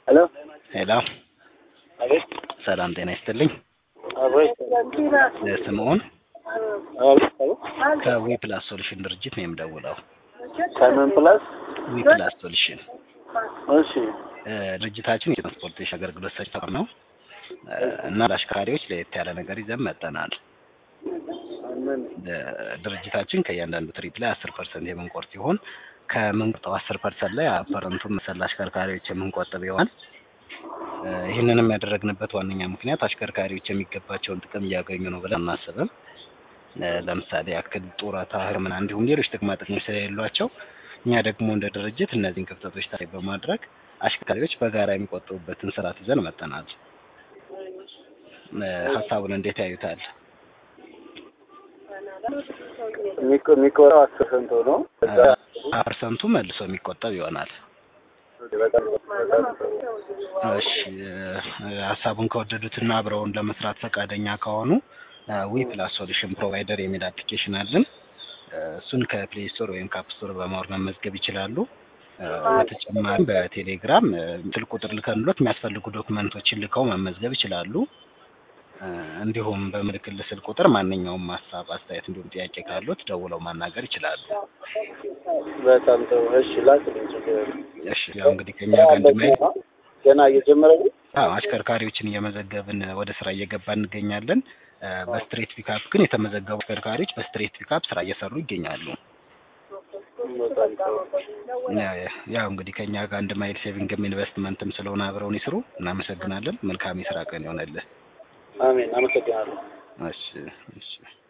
ሄሎ ሄሎ አቤት ሰላም ጤና ይስጥልኝ። አቤት ስምዖን አቤት አቤት ከዊ ፕላስ ሶሉሽን ድርጅት ነው የምደውለው። ሳይመን ፕላስ ዊ ፕላስ ሶሉሽን እሺ እ፣ ድርጅታችን የትራንስፖርቴሽን አገልግሎት ሰጪ ተቋም ነው እ፣ እና ለአሽከርካሪዎች ለየት ያለ ነገር ይዘን መጠናል። ምን እ፣ ድርጅታችን ከእያንዳንዱ ትሪፕ ላይ አስር ፐርሰንት የምንቆርጥ ሲሆን ከምንቆርጠው አስር ፐርሰንት ላይ ፐረንቱን መሰል አሽከርካሪዎች የምንቆጥብ ይሆናል። እ፣ ይህንንም ያደረግንበት ዋነኛ ምክንያት አሽከርካሪዎች የሚገባቸውን ጥቅም እያገኙ ነው ብለን አናስብም። እ፣ ለምሳሌ ያክል ጡረታ፣ ሕክምና እንዲሁም ሌሎች ጥቅማ ጥቅሞች ስለሌሏቸው እኛ ደግሞ እንደ ድርጅት እነዚህን ክፍተቶች ታሳቢ በማድረግ አሽከርካሪዎች በጋራ የሚቆጥቡበትን ስርዓት ይዘን መጠናል። እ፣ ሀሳቡን እንዴት ያዩታል? የሚቆ- የሚቆረው አስር ፐርሰንት ሆኖ ከዛ ፐርሰንቱ መልሶ የሚቆጠብ ይሆናል። በጣም በጣም ጥሩ። እሺ እ፣ ሀሳቡን ከወደዱትና አብረውን ለመስራት ፈቃደኛ ከሆኑ ዊ ፕላስ ሶሉሽን ፕሮቫይደር የሚል አፕሊኬሽን አለን። እ፣ እሱን ከፕሌይ ስቶር ወይም ከአፕ ስቶር በማውረድ መመዝገብ ይችላሉ። እ፣ በተጨማሪም በቴሌግራም እ፣ ስልክ ቁጥር ልከንሎት የሚያስፈልጉ ዶክመንቶችን ልከው መመዝገብ ይችላሉ። እ፣ እንዲሁም በምልክል ስልክ ቁጥር ማንኛውም ሀሳብ፣ አስተያየት እንዲሁም ጥያቄ ካሉት ደውለው ማናገር ይችላሉ። በጣም ጥሩ። እሺ ላክልኝ ችግር የለም። እሺ ያው እንግዲህ ከኛ ጋር እንድመሄድ ገና እየጀመረ ነው። አዎ አሽከርካሪዎችን እየመዘገብን ወደ ስራ እየገባ እንገኛለን። እ፣ በስትሬት ፒካፕ ግን የተመዘገቡ አሽከርካሪዎች በስትሬት ፒካፕ ስራ እየሰሩ ይገኛሉ። በጣም ጥሩ። ያ- ያው እንግዲህ ከኛ ጋር አንድ ማይል ሴቪንግም ኢንቨስትመንትም ስለሆነ አብረውን ይስሩ። እናመሰግናለን። መልካም የስራ ቀን ይሆነልህ። አሜን። አመሰግናለሁ። እሺ እሺ